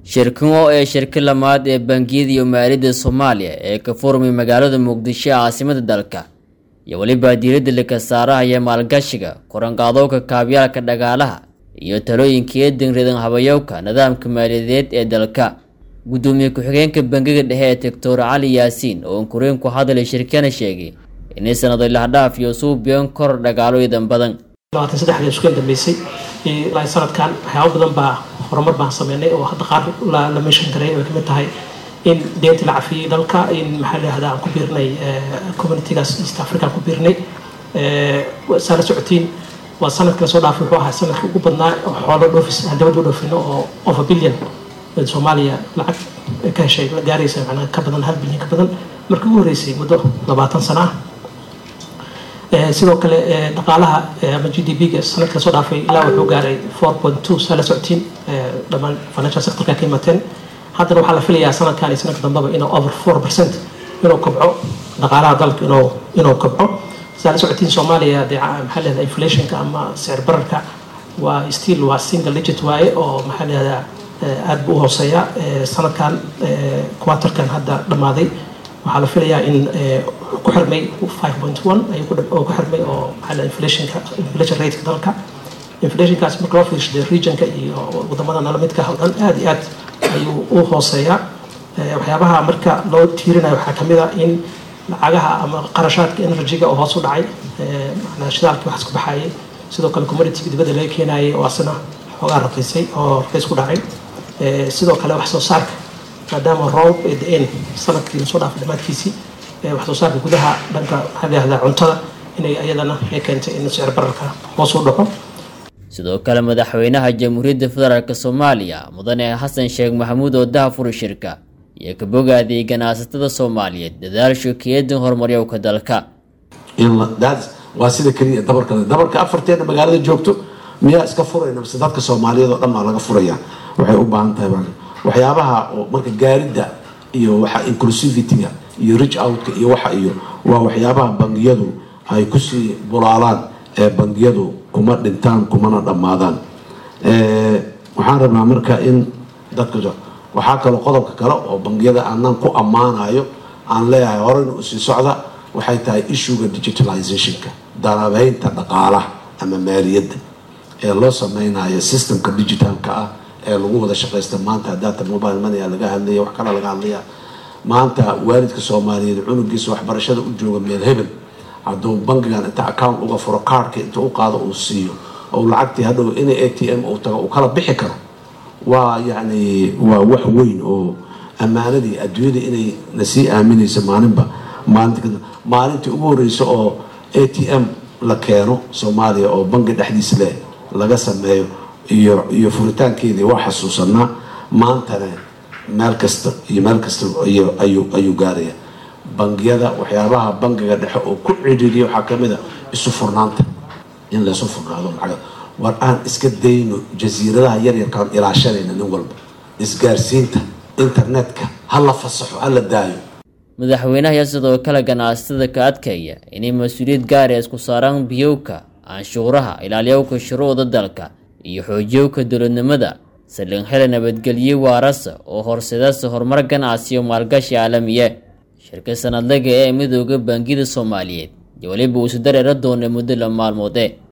shirkan oo ee shirka lamaad ee bangiyada iyo maaliyadda soomaaliya ee ka furmay magaalada muqdisho ee caasimada dalka iyo weliba diiradda laka saarahaya maalgashiga koranqaadowka kaabyaalka dhagaalaha iyo talooyinka eedan ridan habayowka nidaamka maaliyadeed ee dalka gudoomiye ku-xigeenka bangiga dhexe ee doctor cali yaasiin oo ankureen ku hadlay shirkana sheegay inay sanado lahdhaaf iyo suubiyan kor dhagaalo idan badan labaatan saddexda iskueen dambeysay ilaa sanadkan waxyaaba badan baa horumar baan sameynay oo hadda qaar la meeshan garay ay kamid tahay in deynta la cafiyey dalka in maxaa lahahda aan ku biirnay communitygaas east africa aan ku biirnay saa la socotiin waa sanadkii lasoo dhaafay wuxuu ahaa sanadkii ugu badnaa oo xoolo dhoofis aan dabadba dhoofino oo of a billion soomaaliya lacag ka heshay la gaaraysa macnaa ka badan hal bilyan ka badan markii ugu horreysay muddo labaatan sana ah sidoo kale dhaqaalaha ama g d p-ga sanadka lasoo dhaafay ilaa wuxuu gaaray four point two saa la socotiin dhammaan financial sectorka ka imateen haddana waxaa la filayaa sanadkan iyo sanadka dambeba inuu over four percent inuu kobco dhaqaalaha dalka inuu inuu kobco saa la socotiin soomaaliya dee maxaa leedahay inflationka ama sicir bararka waa still waa single digit waaye oo maxaa leedaha aada buu u hooseeya sanadkan quaterkan hadda dhammaaday waxaa la filayaa in ku xirmay five point one oo ku xirmay oo maxaa inflationka inflation rateka dalka inflationkaas marka loo fiirshaday regionka iyo wadamada nala midka oo dhan aada iyo aad ayuu u hooseeyaa waxyaabaha marka loo tiirinayo waxaa kamid a in lacagaha ama qarashaadka energy-ga oo hoos u dhacay manaa shidaalkii waxaas ku baxayay sidoo kale commodityga dibadda laga keenayay oo asna xoogaa raqiisay oo raqiis ku dhacay sidoo kale wax soo saarka maadaama roob ay da-een sanadkii lasoo dhaafay dhammaadkiisii wax soo saarka gudaha dhanka maxaa lahahdaa cuntada inay ayadana ay keentay in sicir bararka hoos u dhaco sidoo kale madaxweynaha jamhuuriyadda federaalk soomaaliya mudane xasan sheekh maxamuud oo dahafuri shirka iyo ka bogaadiyay ganacsatada soomaaliyeed dadaasho keedan horumaryowka dalka waa sida keliya dabarka dabarka afarteena magaalada joogto miyaa iska furayna mise dadka soomaaliyeed oo dhan baa laga furaya waxay u baahan tahay waxyaabaha oo marka gaaridda iyo waxa inclusivityga iyo rich outka iyo waxa iyo waa waxyaabaha bangiyadu ay kusii bulaalaan ee bangiyadu kuma dhintaan kumana dhammaadaan waxaan rabnaa marka in dadka waxaa kaloo qodobka kale oo bangiyada aanan ku ammaanayo aan leeyahay horeyna u sii socda waxay tahay issuega digitalizationka darabeynta dhaqaalaha ama maaliyadda ee loo sameynayo systemka digitalka ah ee lagu wada shaqaysta maanta data mobile money laga hadlaya wax kale laga hadlaya maanta waalidka soomaaliyeed cunugiisa waxbarashada u jooga meel hebel hadduu bangigan inta account uga furo kaarhka inta u qaado uu siiyo oo lacagtii hadhow ina a t m uu tago uu kala bixi karo waa yacni waa wax weyn oo ammaanadii adduunyada inay nasii aaminaysa maalinba maalinta maalintii ugu horeysa oo a t m la keeno soomaaliya oo bangi dhexdiisa leh laga sameeyo iyo iyo furitaankeedii waa xasuusanaa maantana meel kasta iyo meel kasta ayuu ayuu gaaraya bangiyada waxyaabaha bangiga dhexe oo ku cidhiiriya waxaa kamid a isu furnaanta in laysu furnaado lacag war aan iska dayno jasiiradaha yaryarkaan ilaashanayna nin walba isgaarsiinta internetka ha la fasaxo ha la daayo madaxweynaha ayaa sidoo kale ganacsatada ka adkaya inay mas-uuliyad gaara isku saaraan biyowka canshuuraha ilaalyowka shuruucda dalka iyo xoojiyowka dowladnimada saldhig xela nabadgelye waarasa oo horseedasa horumar ganacsi iyo maalgashi caalamiye shirka sanadlaga ee midooda bangiyada soomaaliyeed iyo weliba uu isu dareera doona muddo la maalmoode